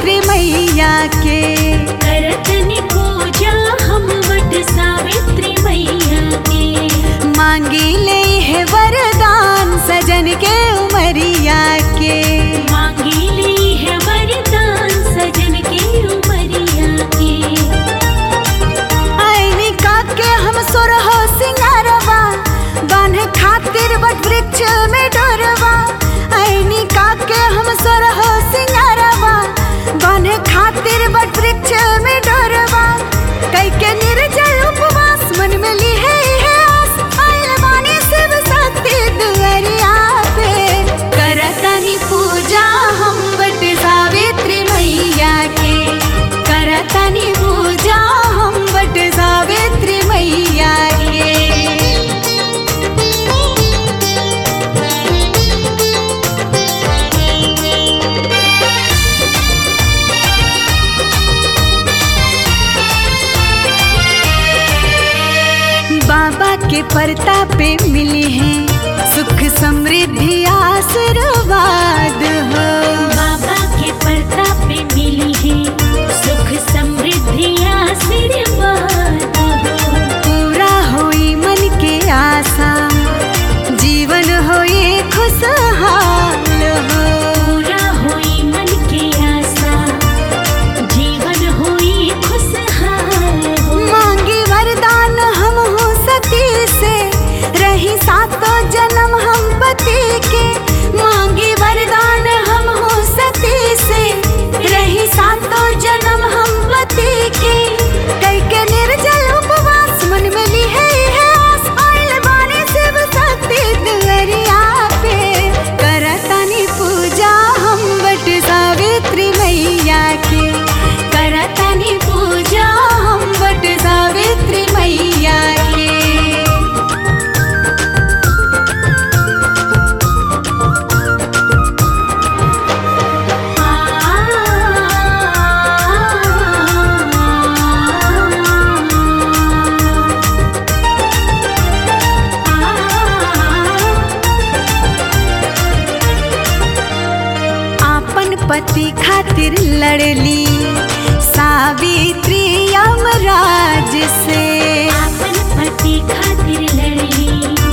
सावित्री मैया के करतनि पूजा हम वट सावित्री मैया के मांगी ले है वरदान सजन के उमरिया के मांगी ली है वरदान सजन के उमरिया के आईनी का के हम सुरहो सिंगारवा बांधे खातिर वट वृक्ष में डोरवा आईनी का के हम सुरहो सिंगारवा बांधे खातिर वट वृक्ष में डोरवा कई के निर्जल उपवास मन में ली है है आस आइल बानी शिव शक्ति दुअरिया पे करतनी पूजा हम वट सावित्री मैया के करतनी पूजा हम वट सावित्री मैया के बाबा के प्रताप पे मिली है सुख समृद्धि आशीर्वाद हो बाबा के प्रताप में मिली है सुख समृद्धि आशीर्वाद हो पूरा होई मन के आशा जीवन होई खुशहाल हो पूरा होई मन के आशा जीवन होई खुशहाल हो मांगी वरदान हम हो सती से रही सातों जन्म हम पति के मांगी वरदान हम हो सती से रही सातों जन्म हम पति के कई के निर्जल उपवास मन में ली है है आस आइल बानी शिव शक्ति दुअरिया पे करतनी पूजा हम बट सावित्री मैया के करतनी पूजा हम बट सावित्री मैया के आपन पति खातिर लड़ली सावित्री यमराज से अपन पति खातिर लड़ली